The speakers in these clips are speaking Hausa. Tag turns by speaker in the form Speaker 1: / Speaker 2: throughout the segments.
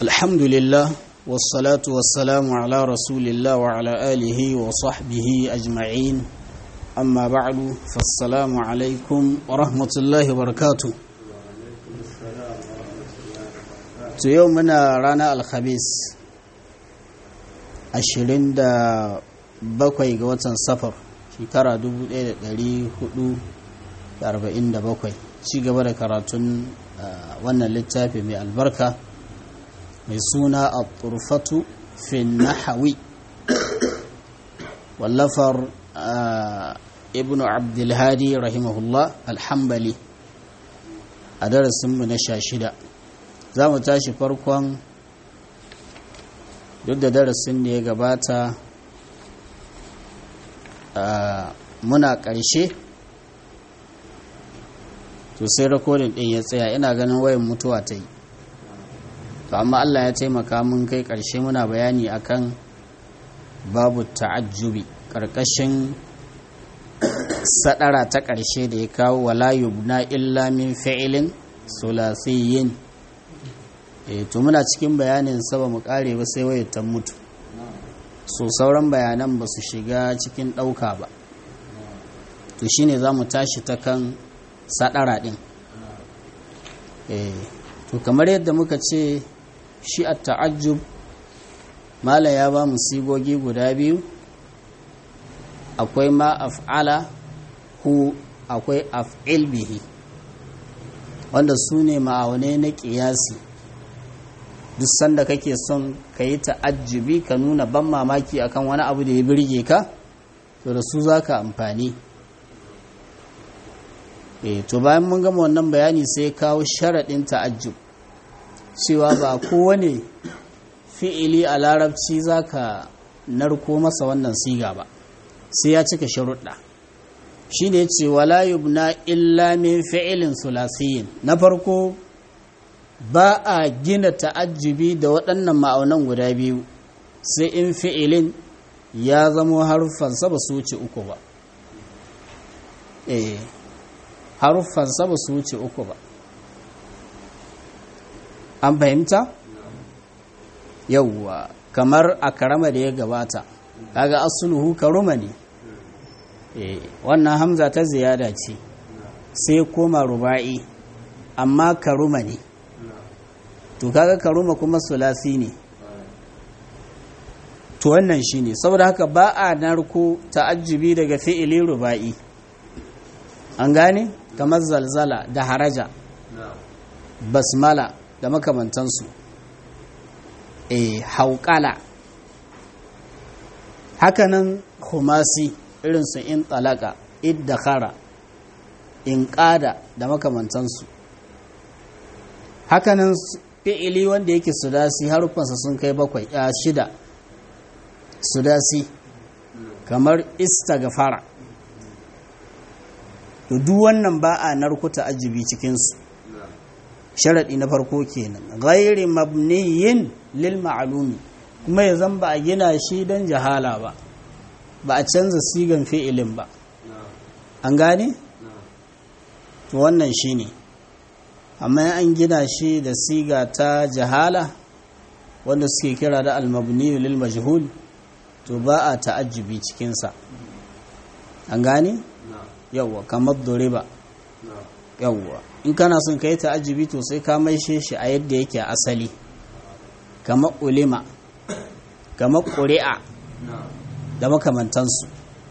Speaker 1: الحمد لله والصلاة والسلام على رسول الله وعلى آله وصحبه أجمعين أما بعد فالسلام عليكم ورحمة الله وبركاته يومنا رانا الخميس ashirin da bakwai ga watan safar shekara 1447 ci gaba da karatun wannan littafi mai albarka mai suna a turfatu fin nahawi wallafar ibn abdulhadi rahimahullah alhambali a darasinmu na sha shida za mu tashi farkon duk da darasin da ya gabata muna ƙarshe to sai rakodin ɗin ya tsaya ina ganin wayan mutuwa ta yi to amma Allah ya taimaka mun kai ƙarshe muna bayani akan babu ta'ajjubi ƙarƙashin sadara ta ƙarshe da ya kawo wala yubna illa min fi'ilin sulasiyyin e to muna cikin bayanin sa ba mu kare ba sai wayar ta mutu so sauran bayanan ba su shiga cikin ɗauka ba to shine za mu tashi ta kan sadara ɗin e to kamar yadda muka ce shi a ta'ajjub mala ya ba mu sigogi guda biyu akwai ma af'ala hu akwai af'il bihi wanda su ne ma'aunai na ƙiyasi duk sanda kake son ka yi ta'ajjubi ka nuna ban mamaki akan wani abu da ya birge ka to da su za ka amfani e to bayan mun gama wannan bayani sai kawo sharaɗin ta'ajjub cewa ba kowane fi'ili a larabci za ka narko masa wannan siga ba sai ya cika sharuɗa shi ne ce wala yubna illa min fi'ilin sulasiyin na farko ba a gina ta'ajjubi da waɗannan ma'aunan guda biyu sai in fi'ilin ya zamo haruffansa ba su wuce uku ba eh haruffansa ba su wuce uku ba an fahimta yauwa kamar a karama da ya gabata kaga asuluhu karuma ne eh wannan hamza ta ziyada ce sai koma ruba'i amma karuma ne to kaga karuma kuma sulasi ne to wannan shine saboda haka ba a narko ta'ajjubi daga fi'ili ruba'i an gane kamar zalzala da haraja basmala da makamantansu eh hauƙala hakanan khumasi irin su in talaka iddakhara in ƙada da makamantansu hakanan fi'ili wanda yake sudasi harufansa sun kai bakwai a shida sudasi kamar istaghfara to duk wannan ba a narkuta ajibi cikinsu sharaɗi na farko kenan ghairi mabniyin lil ma'lumi kuma ya zan ba a gina shi don jahala ba ba a canza sigan fi'ilin ba an gane to wannan shine ne amma an gina shi da siga ta jahala wanda suke kira da almabni lil majhul to ba a ta'ajjubi cikinsa an gane yawwa kamar doriba yawwa in kana son ka yi ta'ajjubi to sai ka maishe shi a yadda yake asali kamar ulima kamar ƙuri'a da makamantansu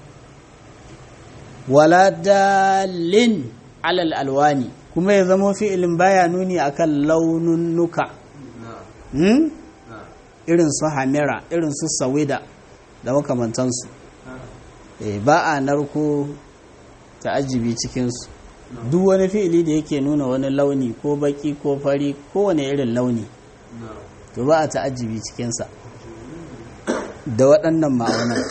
Speaker 1: wala dalin alal alwani kuma ya zama fi'ilin baya nuni akan laununnuka hmm? irin su hamira irin su sawida da makamantansu e, ba a narko ta'ajibi cikinsu duk wani fi'ili da yake nuna wani launi ko baki ko fari ko wani irin launi to ba a ta'ajibi cikinsa da waɗannan ma'aunan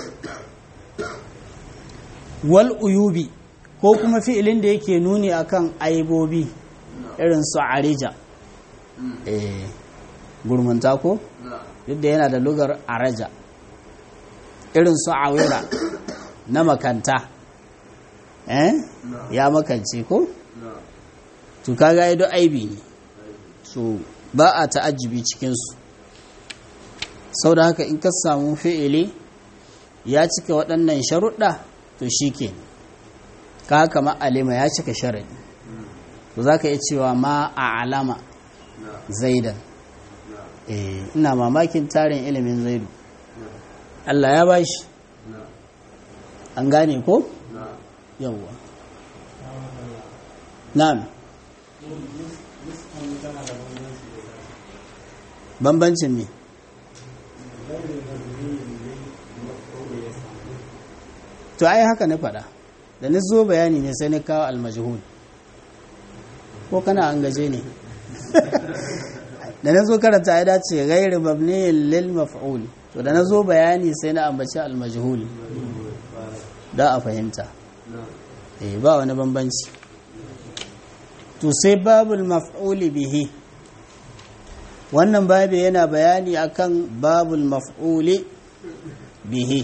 Speaker 1: wal uyubi ko kuma fi'ilin da yake nuni akan aibobi irin su arija eh gurmunta ko duk da yana da lugar araja irin su awira na makanta eh ya makance ko to kaga ido aibi ne so ba a ta'ajjubi cikinsu sau da haka in ka samu fi'ili ya cika waɗannan sharuɗa to shi ke ka kama alima ya cika sharaɗi to za ka iya cewa ma a alama zaidan ina mamakin tarin ilimin zaidu Allah ya bashi an gane ko? yawwa na'am bambancin me to ai haka na faɗa da na zo bayani ne sai na kawo almajhul ko kana an gaje ne da na zo karanta ya dace gairu mabniyin lil maf'ul to da na zo bayani sai na ambaci almajhul da a fahimta eh ba wani bambanci to sai babul maf'ul bihi wannan babu yana bayani akan babul maf'ul bihi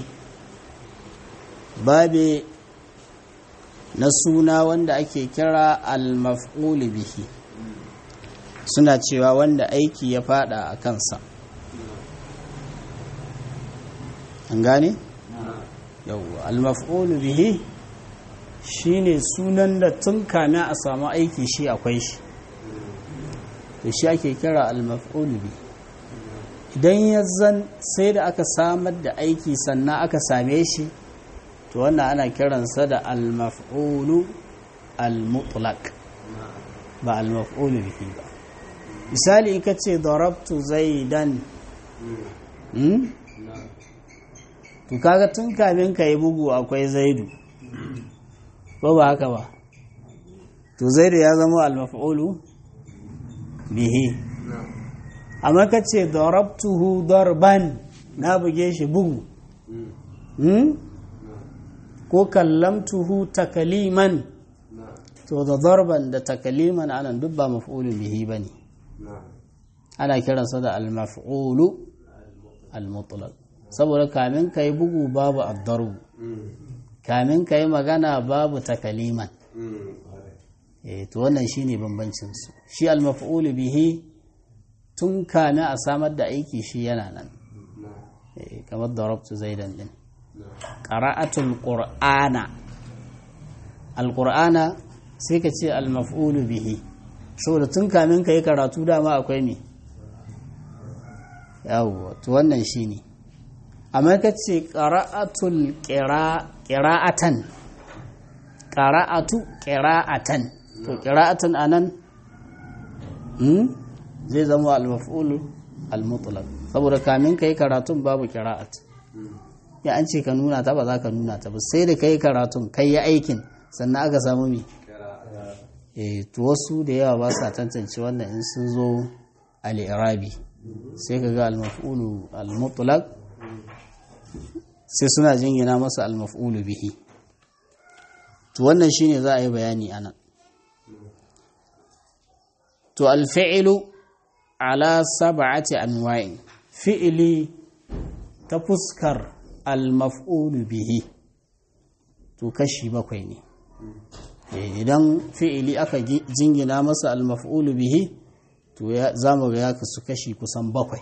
Speaker 1: babe na suna wanda ake kira al-maf'ul bihi suna cewa wanda aiki ya fada a kansa an gane? yawwa al-maf'ul bihi shine sunan da tun kame a samu aiki shi akwai shi to shi ake kira al-maf'ul bihi idan ya zan sai da aka samar da aiki sannan aka same shi to wannan ana kiransa da al-maf'ulu al-mutlaq ba al-maf'ulu bihi ba misali in kace darabtu zaidan hmm? to kaga tun kamin ka yi bugu akwai zaidu ko ba haka ba to zaidu ya zama al-maf'ulu bihi amma kace darabtuhu darban na buge shi bugu hmm? ko kallamtuhu takaliman to da zarban da takaliman anan duk ba maf'ulun bihi bane ana kiransa da al-maf'ulu al-mutlaq saboda kamin kai bugu babu ad-darb kamin kai magana babu takaliman eh to wannan shine bambancin su shi al-maf'ulu bihi tun kame a samar da aiki shi yana nan kamar darabtu zaidan din ƙara'atul ƙur'ana alƙur'ana sai ka ce almaf'ulu bihi saboda tun kamin ka yi karatu dama akwai me yawwa to wannan shi ne amma ka ce ƙara'atul ƙira'atan ƙara'atu ƙira'atan to ƙira'atan a nan zai zama almaf'ulu almutlaq saboda kamin ka yi karatun babu ƙira'at ya an ce ka nuna ta ba za ka nuna ta ba sai da ka yi karatun kai yi aikin sannan aka samu mi eh to wasu da yawa ba sa tantance wannan in sun zo al-irabi sai ka ga al-maf'ulu al-mutlaq sai suna jingina masa al-maf'ulu bihi to wannan shine za a yi bayani anan to al-fi'lu ala sab'ati anwa'in fi'li ta fuskar al-maf'ulu bihi to kashi bakwai ne idan fi'ili aka jingina masa al-maf'ulu bihi to za mu ga ya kasu kashi kusan bakwai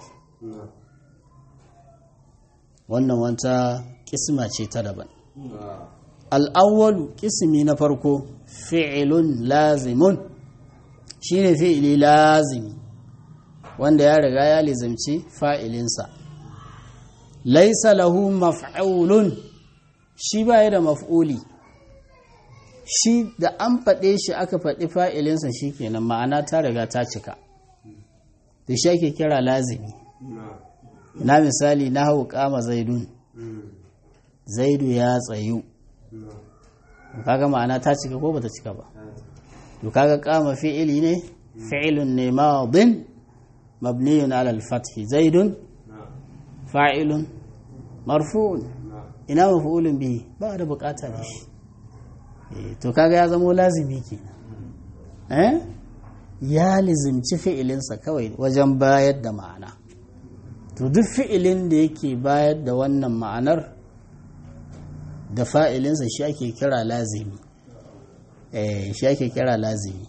Speaker 1: wannan wata kisma ce ta daban al'awwalu kismi na farko fi'ilun lazimun shine fi'ili lazimi wanda ya riga ya lizimci fa'ilinsa laisa lahu maf'ulun shi baya da maf'uli shi da an faɗe shi aka faɗi fa'ilinsa shi kenan ma'ana ta riga ta cika da shi ake kira lazimi na misali na hau kama zaidun zaidu ya tsayu kaga ma'ana ta cika ko bata cika ba to kaga kama fi'ili ne fi'ilun ne madin mabniyun ala al-fathi zaidun fa'ilun marfu'un ina maf'ulun bihi ba da bukata da shi to kaga ya zamo lazimi kenan eh ya lizimci fi'ilinsa kawai wajen bayar da ma'ana to duk fi'ilin da yake bayar da wannan ma'anar da fa'ilinsa shi ake kira lazimi eh shi ake kira lazimi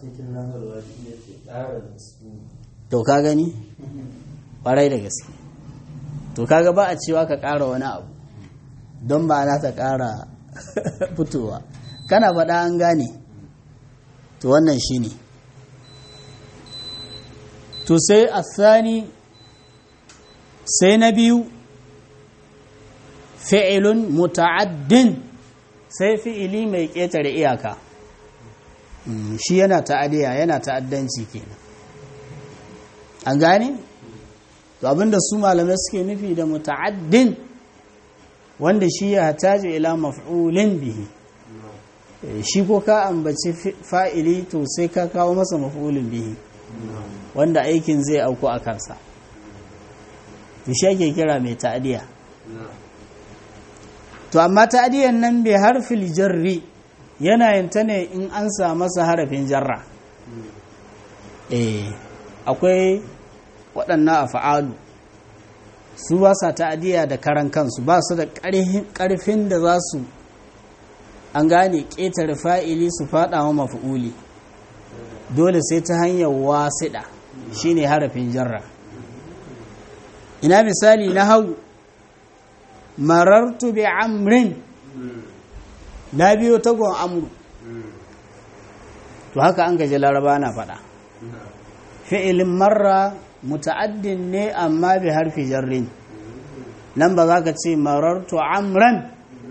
Speaker 1: to ka gani ƙwarai da gaske to kaga ba a cewa ka ƙara wani abu don ba na ta ƙara fitowa kana faɗa an gane to wannan shi ne to sai a sani sai na biyu fi'ilun muta'addin sai fi'ili mai ƙetare iyaka shi yana ta'adiyya yana ta'addanci kenan an gane to abinda su malamai suke nufi da muta'addin wanda shi ya hataji ila maf'ulin bihi shi ko ka ambaci fa'ili to sai ka kawo masa maf'ulin bihi wanda aikin zai auku a kansa to shi ake kira mai ta'adiyya to amma ta'adiyan nan bai harfil jarri yana yin ta ne in an sa masa harafin jarra eh akwai waɗannan afa'alu su ba sa ta'adiyya da karan kansu ba su da ƙarfin da za su an gane ƙetare fa'ili su faɗa wa mafi'uli dole sai ta hanyar wasiɗa shine harafin jarra ina misali na hau marartu bi amrin na biyo tagon amru to haka an gaji laraba na faɗa fi'ilin marra muta'addin ne amma bi harfi jarrin nan ba za ka ce marartu amran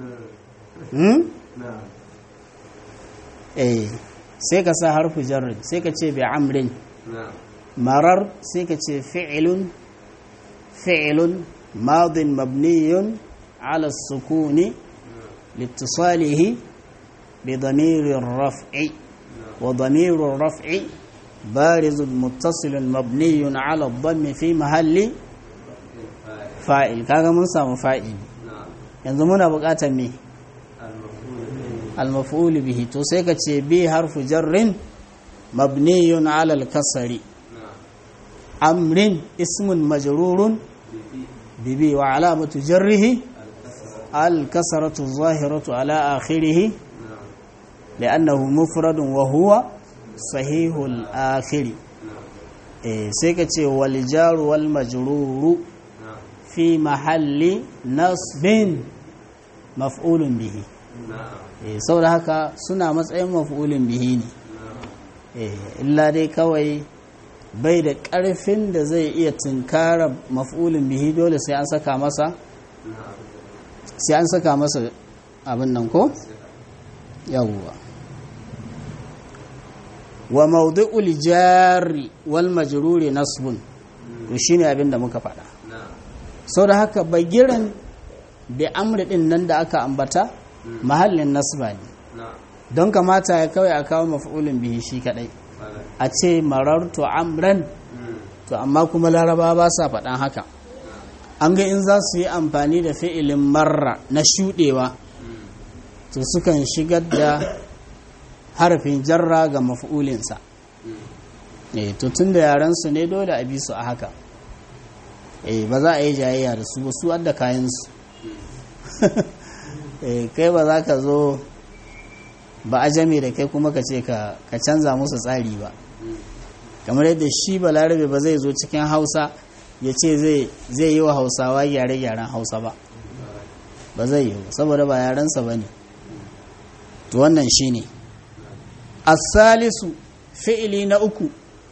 Speaker 1: eh sai ka sa harfi jarrin sai ka ce bi amrin marar sai ka ce fi'ilun fi'ilun madin mabniyun ala sukuni لاتصاله بضمير الرفع وضمير الرفع بارز متصل مبني على الضم في محل فاعل kaga mun samu fa'il yanzu muna buƙatar me al-maf'ul bihi to sai ka ce bi harfu jarrin mabniyun ala al-kasri amrin ismun majrurun bibi wa alamatu jarrihi الكسرة الظاهرة على آخره لأنه مفرد وهو صحيح الآخر سيكتي والجار والمجرور في محل نصب مفعول به saboda haka suna matsayin maf'ulin bihi ne illa dai kawai bai da ƙarfin da zai iya tunkara maf'ulin bihi dole sai an saka masa sai an saka masa abin nan ko yawwa wa mawdu'ul jari wal majruri nasbun to shine abin da muka faɗa sau da haka bagiran da amri din nan da aka ambata mahallin nasba ne don kamata ya kawai a kawo maf'ulin bihi shi kadai a ce marartu amran to amma kuma laraba ba sa faɗan haka an ga in za su yi amfani da fi'ilin marra na shuɗewa to sukan shigar da harafin jarra ga mafi'ulinsa to tun da yarensu ne dole a bi su a haka ba za a yi jayayya da su ba su adda kayansu kai ba za ka zo ba a jame da kai kuma ka ce ka canza musu tsari ba kamar yadda shi balarabe ba zai zo cikin hausa ya ce zai yi wa hausawa gyare-gyaren hausa ba ba zai yi saboda ba yarensa ba ne to wannan shi ne asalisu fi'ili na uku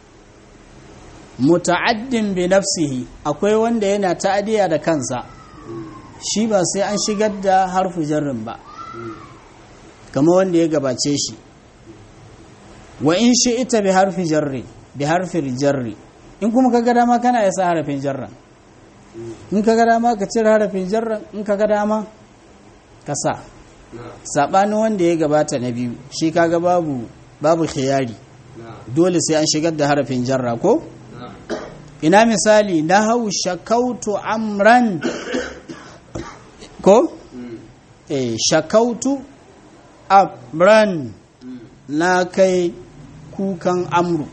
Speaker 1: muta'addin bi nafsihi akwai wanda yana ta'adiya da kansa shi ba sai an shigar da harfu jarrin ba kama wanda ya gabace shi wa in shi ita bi harfi jarri bi harfi jarri in kuma ka ga dama kana ya sa harafin jarran in ka ga dama ka cire harafin jarran in ka ga dama ka sa saɓanin wanda ya gabata na biyu shi kaga babu babu khiyari dole sai an shigar da harafin jarra ko ina misali na hau shakautu amran ko eh shakautu amran na kai kukan amru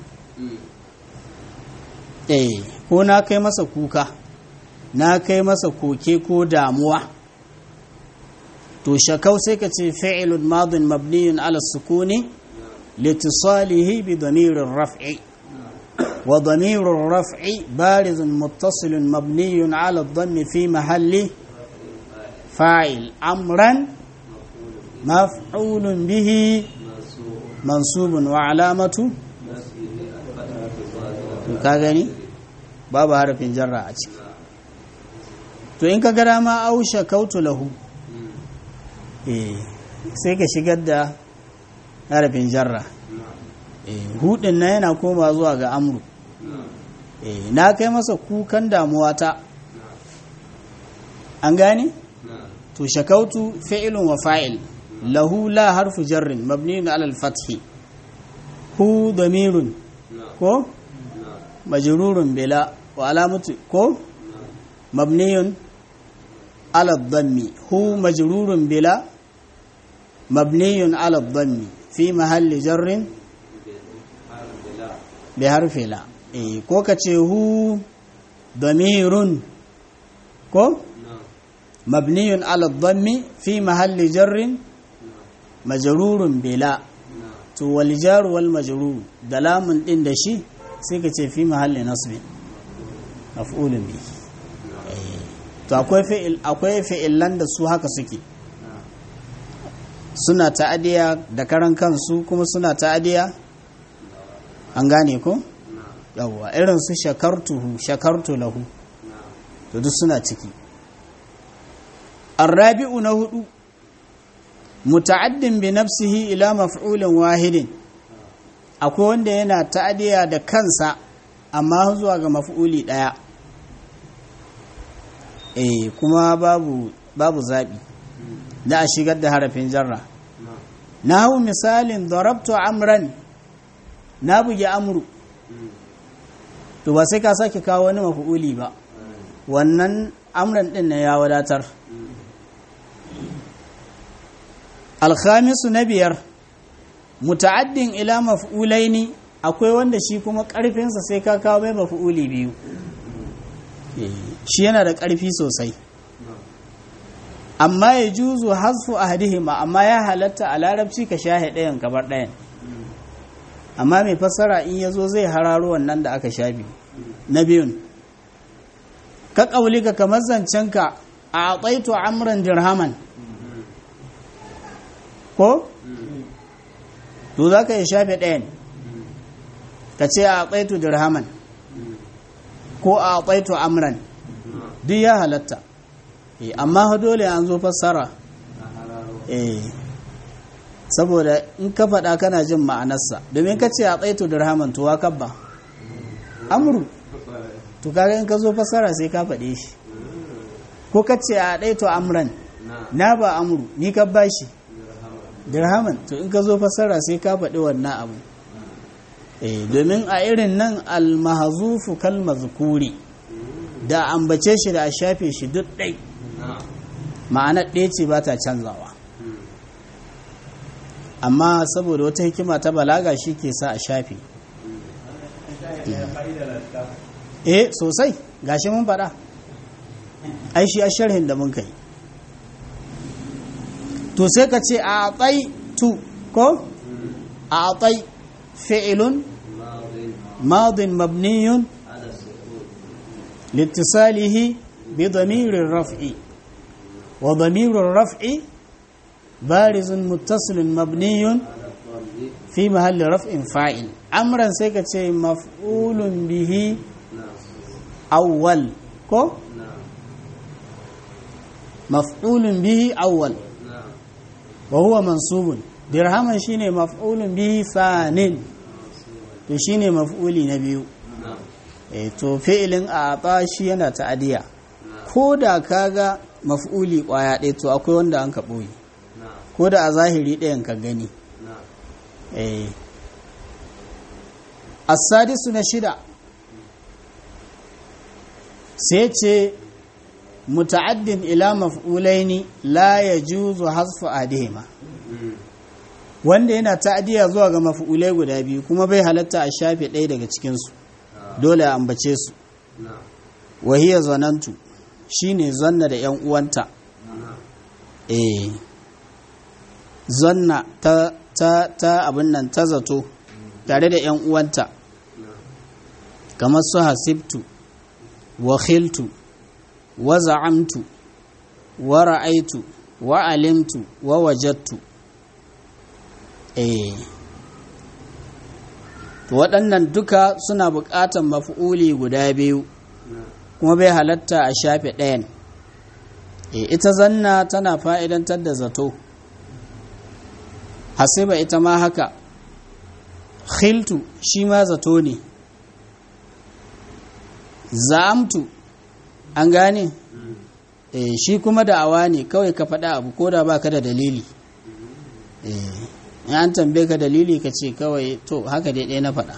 Speaker 1: eh ko na kai masa kuka na kai masa koke ko damuwa to shakau sai ka ce fi'ilun madin mabniyun ala sukuni litisalihi bi damirin raf'i وضمير الرفع بارز متصل مبني على الضم في محل فاعل أمرا مفعول به منصوب وعلامة كاغني باب حرف جر a ciki to in ka ga dama ausha kautu lahu eh sai ka shigar da harafin jarra eh hudin na yana koma zuwa ga amru eh na kai masa kukan damuwa ta an gane to shakautu fi'ilun wa fa'il lahu la harfu jarrin mabniun ala al-fath hu damirun ko majrurun bila wa alamatu ko mabniyun ala dhammi hu majrurun bila mabniyun ala dhammi fi mahalli jarrin bi harfi la eh ko kace hu damirun ko مبني على الضم في محل جر مجرور بلا to wal jar wal majrur da lamun din da shi sai ka ce fi mahalli nasbi maf'ulun bi to akwai fi'il akwai fi'ilan da su haka suke suna ta'adiya da karan kansu kuma suna ta'adiya an gane ko yawwa irin su shakartuhu shakartu lahu to duk suna ciki الرابع نهدو متعد بنفسه إلى مفعول واحد akwai wanda yana ta'adiya da kansa amma zuwa ga maf'uli daya eh kuma babu babu zabi da a shigar da harafin jarra nahu misalin darabtu amran na buge amru to ba sai ka sake kawo wani maf'uli ba wannan amran din na ya wadatar alkhamisu na biyar muta'addin ila maf'ulaini akwai wanda shi kuma karfinsa sai ka kawo mai maf'uli biyu shi yana da karfi sosai amma ya juzu hasfu ahadihima amma ya halatta a larabci ka shahe ɗayan kabar ɗayan amma mai fassara in ya zo zai hararo wannan da aka shafi na biyun ka ƙaulika kamar zancenka a tsaito amuran dirhaman ko? to za ka yi shafe ɗayan ka ce a tsaito dirhaman ko a tsaito amran duk ya halatta amma dole an zo fassara saboda in ka faɗa kana jin ma'anarsa domin ka ce a tsaito dirhaman to wa kabba amru to kaga in ka zo fassara sai ka faɗe shi ko ka ce a tsaito amran na ba amru ni ka ba shi dirhaman to in ka zo fassara sai ka faɗi wannan abu eh domin a irin nan almahzufu kal mazkuri da ambace shi da a shafe shi duk ɗai ma'anar ɗaya ce ba ta canzawa amma saboda wata hikima ta balaga shi ke sa a shafe eh sosai gashi mun faɗa ai shi a sharhin da mun kai to sai ka ce a tsai tu ko a tsai fi'ilun madin mabniyun لاتصاله بضمير الرفع وضمير الرفع بارز متصل مبني في محل رفع فاعل امرا سيكا مفعول به اول كو مفعول به اول وهو منصوب درهما شيني مفعول به ثان to shine maf'uli na biyu eh to fi'ilin a shi yana ta'adiya ko da kaga maf'uli kwaya ɗaya to akwai wanda an ka ɓoye ko da a zahiri ɗayan ka gani eh as-sadisu na shida sai ce muta'addin ila maf'ulaini la yajuzu hasfu adihima wanda yana ta'adiya zuwa ga maf'ulai guda biyu kuma bai halatta a shafe ɗaya daga cikinsu dole a ambace su wahiya zanantu shine zanna da yan uwanta eh zanna ta ta ta abin nan ta zato tare da yan uwanta kamar su hasibtu wa khiltu wa za'amtu wa ra'aitu wa alimtu wa wajattu eh to waɗannan duka suna buƙatar mafi'uli guda biyu kuma bai halatta a shafe ɗayan e, ita zanna tana fa'idantar da zato hasiba ita ma haka khiltu shi ma zato ne za'amtu an gane e, shi kuma da'awa ne kawai ka faɗa abu ko da ba ka da dalili e, in an tambaye ka dalili ka ce kawai to haka dai ɗaya na faɗa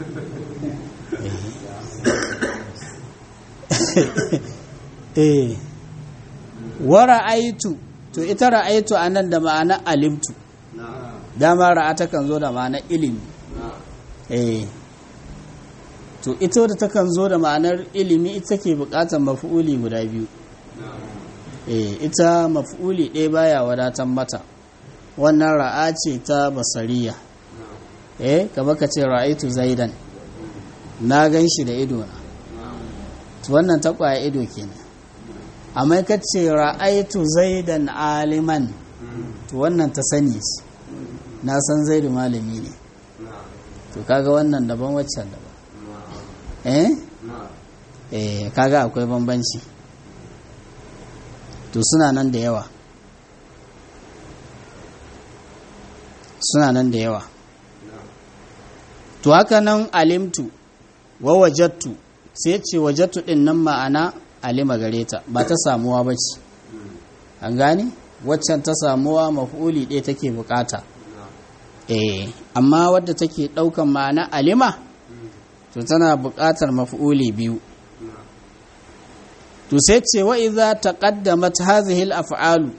Speaker 1: eh wa ra'aitu to ita ra'aitu anan da ma'ana alimtu dama ra'ata kan zo da ma'ana ilimi eh to ita da takan zo da ma'anar ilimi ita ke bukatar mafi'uli guda biyu eh ita mafi'uli ɗaya baya wadatan mata wannan ra'a ce ta basariya eh kaba ka ce ra'aitu zaidan na gan shi da idona to wannan ta kwaya ido kenan amma ka ce ra'aitu zaidan aliman to wannan ta sani ce na san zaidu malami ne to kaga wannan daban waccan daban eh eh kaga akwai bambanci to suna nan da yawa suna nan da yawa to haka nan alimtu wa wajattu sai ce wajattu din nan ma'ana alima gare ta ba ta samuwa ba ce an gane waccan ta samuwa maf'uli ɗaya take bukata eh amma wadda take ɗaukan ma'ana alima to tana buƙatar maf'uli biyu to sai ce wa idza taqaddamat hadhihi al-af'alu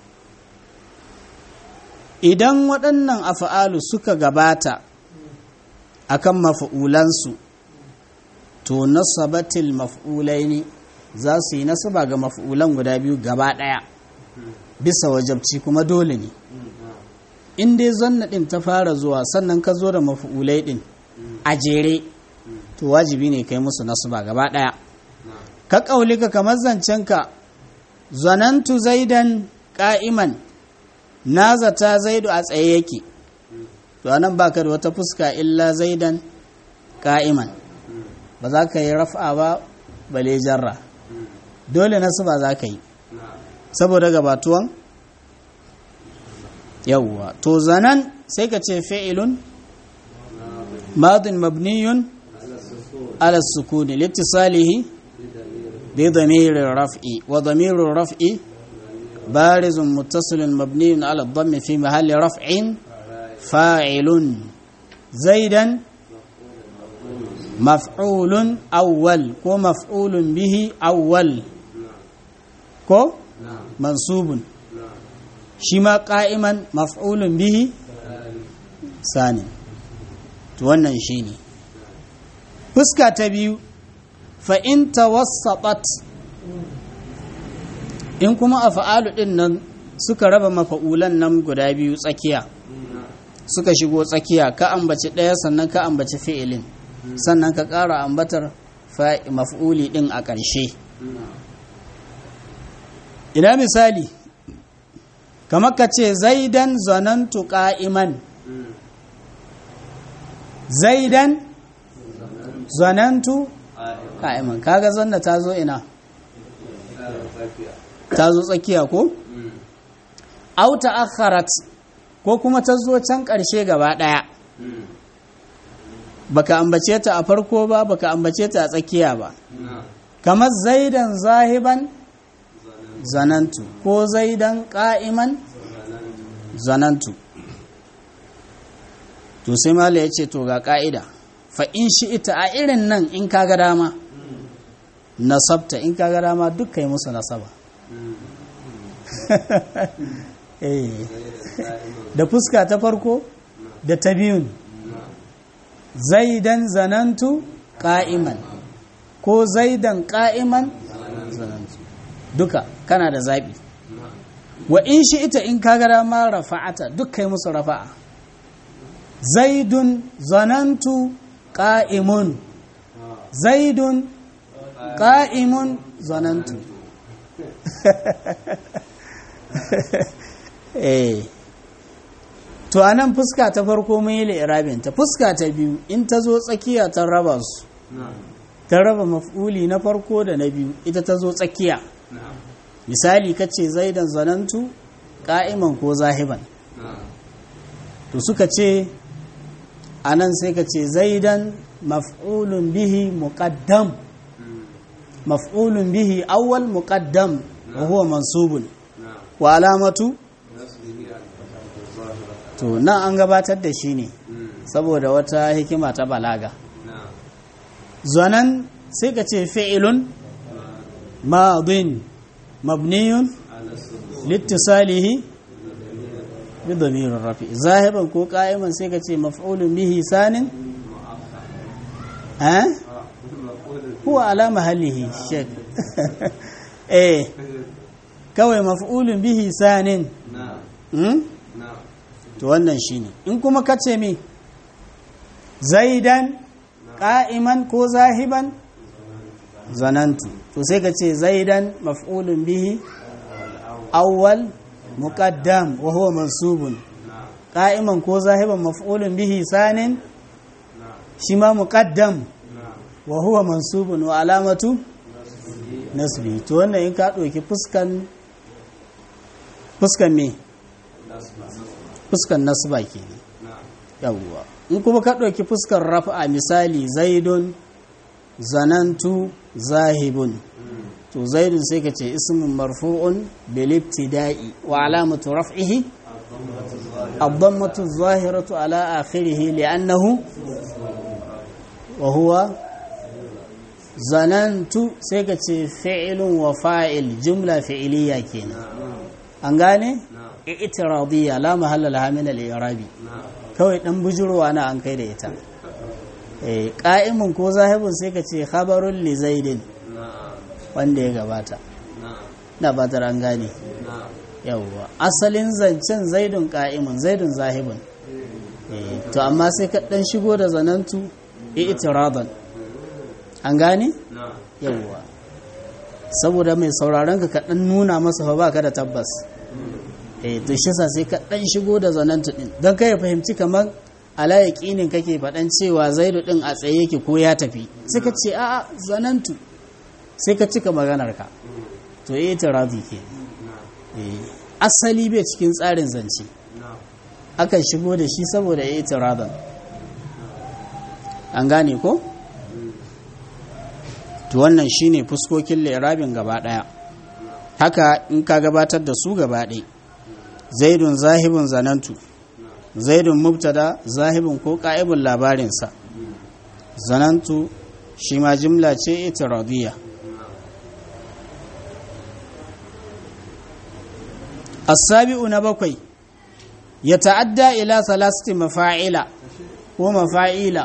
Speaker 1: idan waɗannan af'alu suka gabata akan maf'ulansu to nasabatil maf'ulaini za su yi nasaba ga maf'ulan guda biyu gaba ɗaya bisa wajabci kuma dole ne in dai zanna ɗin ta fara zuwa sannan ka zo da maf'ulai ɗin a jere to wajibi ne kai musu nasaba gaba ɗaya ka ƙaulika kamar zancenka zanantu zaidan ƙa'iman na zata zaidu a tsaye yake to anan baka da wata fuska illa zaidan ƙa'iman ba za ka yi raf'a ba bale jarra dole nasu ba za ka yi saboda gabatuwan yawwa to zanan sai ka ce fi'ilun madin mabniyun ala sukuni littisalihi bi damirin raf'i wa damirin raf'i barizun muttasilun mabniyun ala dhammi fi mahalli raf'in fa'ilun zaidan maf'ulun awwal ko maf'ulun bihi awwal ko mansubun shi ma ƙa'iman maf'ulun bihi sani to wannan shi ne fuska ta biyu fa'in tawassaɓat in kuma a fa'alu ɗin nan suka raba mafa'ulan nan guda biyu tsakiya suka shigo tsakiya ka ambaci ɗaya sannan ka ambaci fi'ilin sannan ka ƙara ambatar maf'uli ɗin a ƙarshe ina misali kamar ka ce zaidan zanantu ƙa'iman zaidan zanantu ƙa'iman kaga zanna ta zo ina ta zo tsakiya ko? auta akharat ko kuma ta zo can ƙarshe gaba ɗaya baka ambace ta a farko ba baka ambace ta a tsakiya ba kamar zaidan zahiban zanantu ko zaidan ƙa'iman zanantu to sai mala ya ce to ga ƙa'ida fa in shi ita a irin nan in kaga dama nasabta in kaga dama duk yi musu nasaba da fuska ta farko da ta biyun zaidan zanantu ƙa'iman ko zaidan ƙa'iman zanantu duka kana da zaɓi wa in shi ita in kagara ma rafa'ata duk kai musu rafa'a zaidun zanantu ƙa'imun zaidun ƙa'imun zanantu eh to a nan fuska ta farko mun yi ta fuska ta biyu in ta zo tsakiya ta raba su ta raba maf'uli na farko da na biyu ita ta zo tsakiya misali ka ce zaidan zanantu ƙa'iman ko zahiban to suka ce a nan sai ka ce zaidan maf'ulun bihi muqaddam maf'ulun bihi awwal muqaddam wa huwa mansubun wa alamatu to nan an gabatar da shi ne saboda wata hikima ta balaga zanan sai ka ce fi'ilun madin mabniyun littisalihi bi damirin rafi zahiban ko qa'iman sai ka ce maf'ulun bihi sanin eh huwa ala mahallihi shek eh kawai maf'ulun bihi sanin to wannan shine in kuma ka ce mi zaidan qa'iman ko zahiban zanantu to sai ka ce zaidan maf'ulun bihi awwal muqaddam wa huwa mansubun qa'iman ko zahiban maf'ulun bihi sanin shi ma muqaddam wa huwa mansubun wa alamatu nasbi to wannan in ka ɗauki fuskan fuskan me fuskan nasba kenan yawwa in kuma ka ɗauki fuskar rafa misali zaidun zanantu zahibun to zaidun sai ka ce ismin marfu'un bil ibtida'i wa alamatu raf'ihi الضمة الظاهرة على آخره لأنه وهو ظننت سيكت فعل وفاعل جملة فعلية كينا أنغاني اعتراضية لا محل لها من الإعراب kawai dan bujurwa na an kai da ita eh qa'imun ko zahibun sai ka ce khabarun li zaidin wanda ya gabata na batar an gane yawwa asalin zancen zaidun qa'imun zaidun zahibun eh to amma sai ka dan shigo da zanantu i'tiradan an gane yawwa saboda mai sauraron ka dan nuna masa fa baka da tabbas eh to shi yasa sai ka dan shigo da zanantu din dan kai ya fahimci kamar ala yaqinin kake fadan cewa zaidu din a tsaye yake ko ya tafi sai ka ce a'a zanantu sai ka cika maganar ka to eh tiradi ke eh asali bai cikin tsarin zance akan shigo da shi saboda eh tiradan an gane ko to wannan shine fuskokin lirabin gaba daya haka in ka gabatar da su gaba ɗaya zaidun zahibun zanantu zaidun mubtada zahibun ko ka'ibun labarinsa zanantu shi ma jimla ce itiradiyya asabi'u na bakwai ya ta'adda ila salasti mafa'ila ko mafa'ila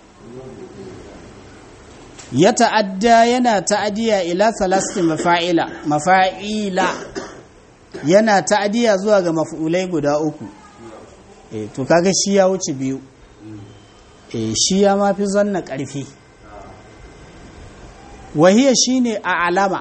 Speaker 1: ya ta'adda yana ta'adiya ila salasti mafa'ila mafa'ila yana ta'adiya zuwa ga maf'ulai guda uku e, to kaga shi ya wuce biyu e, shi ya mafi zanna ƙarfi wahiya shine a alama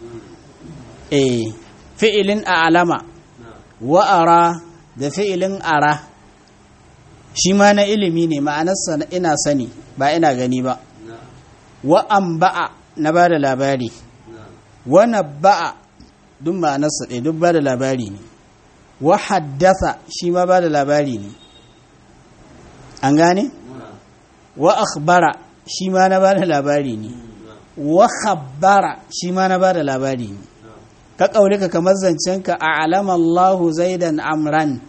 Speaker 1: e, fi'ilin a alama wa'ara da fi'ilin ara shi ma na ilimi ne ma'anarsa ina sani ba ina gani ba wa'an ba'a na ba da labari wa ba'a duk ma'anarsa ɗaya duk ba da labari ne wa haddasa shi ma ba da labari ne an gane? wa akhbara shi ma na ba da labari ne wa khabbara shi ma na ba da labari ne ka ƙaure ka kamar zancenka a alama Allahu zaidan amran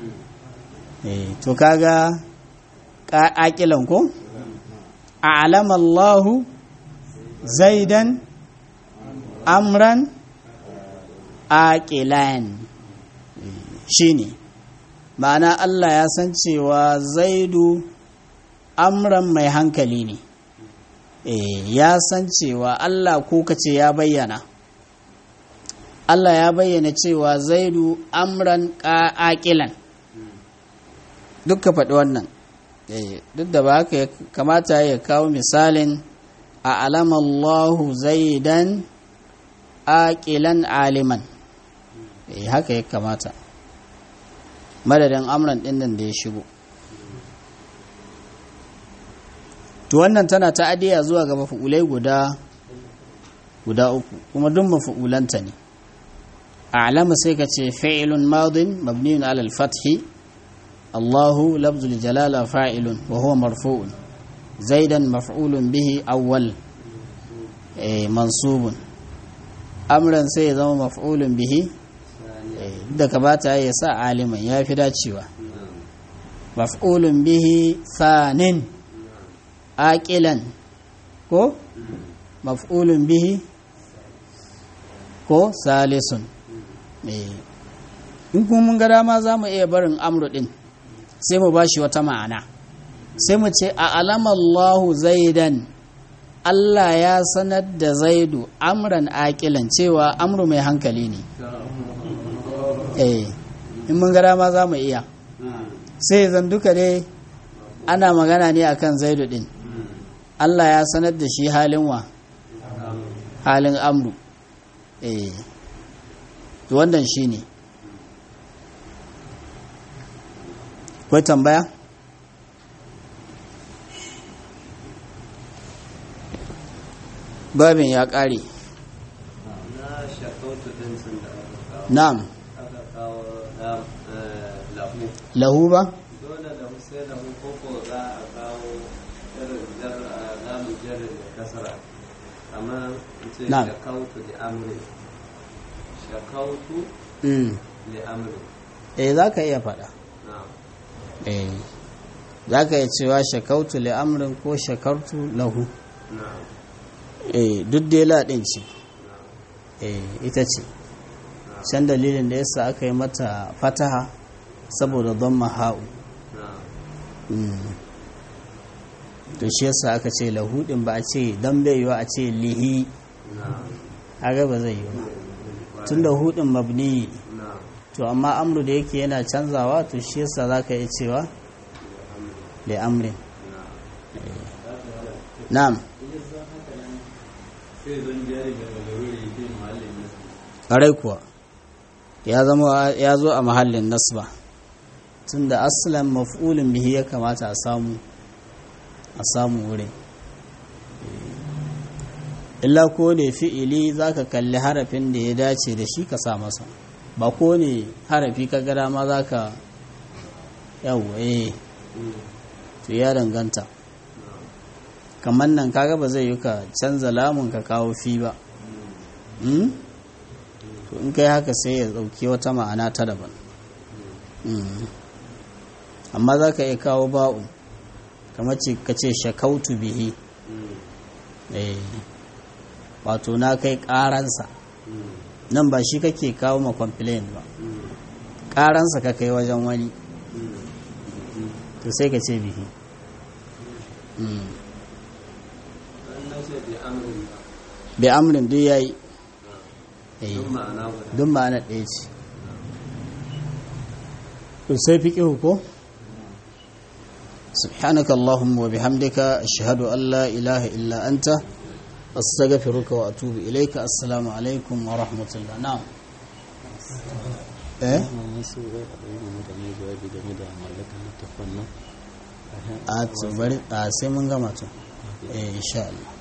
Speaker 1: to kaga ƙaƙilan ko? a alama Allahu zaidan amran aƙilan shi ne ma'ana Allah ya san cewa zaidu amran mai hankali ne ya san cewa Allah ko kace ya bayyana Allah ya bayyana cewa zaidu amran aƙilan duk ka faɗi wannan duk da ba haka kamata ya kawo misalin a alamallahu zaidan aƙilan aliman eh haka ya kamata madadin amran ɗin nan da ya shigo to wannan tana ta'adiya zuwa ga mafi'ulai guda guda uku kuma duk mafi'ulanta ne a'lama sai ka ce fi'ilun madin mabniun ala al-fathi Allahu lafzul jalala fa'ilun wa huwa marfu'un zaidan maf'ulun bihi awwal eh mansubun amran sai ya zama maf'ulun bihi da ka bata ya sa aliman ya fi dacewa maf'ulun bihi sanin aqilan ko maf'ulun bihi ko salisun in kuma mun ga dama za mu iya barin amru din sai mu ba shi wata ma'ana sai mu ce a alamallahu zaidan Allah ya sanar da zaidu amran aƙilan cewa amru mai hankali ne eh in mun ga dama za mu iya sai zan duka dai ana magana ne akan zaidu din Allah ya sanar da shi halin wa halin amru eh to wannan shine kwai tambaya babin ya ƙare
Speaker 2: na shakautu din sun da aka kawo
Speaker 1: na'am
Speaker 2: aka kawo lam- eh, lahu
Speaker 1: lahu ba
Speaker 2: dole lahu sai lahu koko za a kawo irin jar a lamun jarin da kasara amma in ce
Speaker 1: Na'am.
Speaker 2: shakautu da amri shakautu
Speaker 1: mm.
Speaker 2: da amri
Speaker 1: eh za ka iya faɗa
Speaker 2: na
Speaker 1: eh za ka iya cewa shakautu li amrin ko shakartu lahu
Speaker 2: na
Speaker 1: eh duk dai laɗin ce
Speaker 2: na
Speaker 1: eh ita ce can dalilin da yasa aka yi mata fataha saboda don maha'u
Speaker 2: na
Speaker 1: mm. to shi yasa aka ce lahu ɗin ba a ce don bai yiwa a ce lihi
Speaker 2: na
Speaker 1: haka ba zai yi ba tun da hudin mabni
Speaker 2: na
Speaker 1: to amma amru da yake yana canzawa to shi yasa za ka iya cewa li amrin na'am
Speaker 2: sai zan jari da lalururi fi mahallin nasu
Speaker 1: ƙarai kuwa ya zama ya zo a mahallin nasba tunda aslan maf'ulin bihi ya kamata a samu a samu wurin illa ko ne fi'ili zaka kalli harafin da ya dace da shi ka sa masa ba ko ne harafi ka gara ma zaka yawo eh to ya danganta kamar nan kaga ba zai yi ka canza lamun ka kawo fi ba Hmm? to in kai haka sai ya dauki wata ma'ana ta daban Mm. amma za ka iya kawo ba'u kamar ce ka ce shakautu bihi Eh. wato na kai karansa nan ba shi kake kawo ma complain ba karansa ka kai wajen wani to sai ka ce bihi Mm.
Speaker 2: an nace da amrin ba
Speaker 1: bi amrin duk yayi Eh.
Speaker 2: duk ma'ana guda
Speaker 1: duk ma'ana ɗaya ce to sai fiƙihu ko سبحانك اللهم وبحمدك أشهد أن لا إله إلا أنت أستغفرك وأتوب إليك السلام عليكم ورحمة الله نعم eh
Speaker 3: wasu zai a ɗaya mutane jawabi game da mallakar littafin nan
Speaker 1: a to bari a sai mun gama to eh insha Allah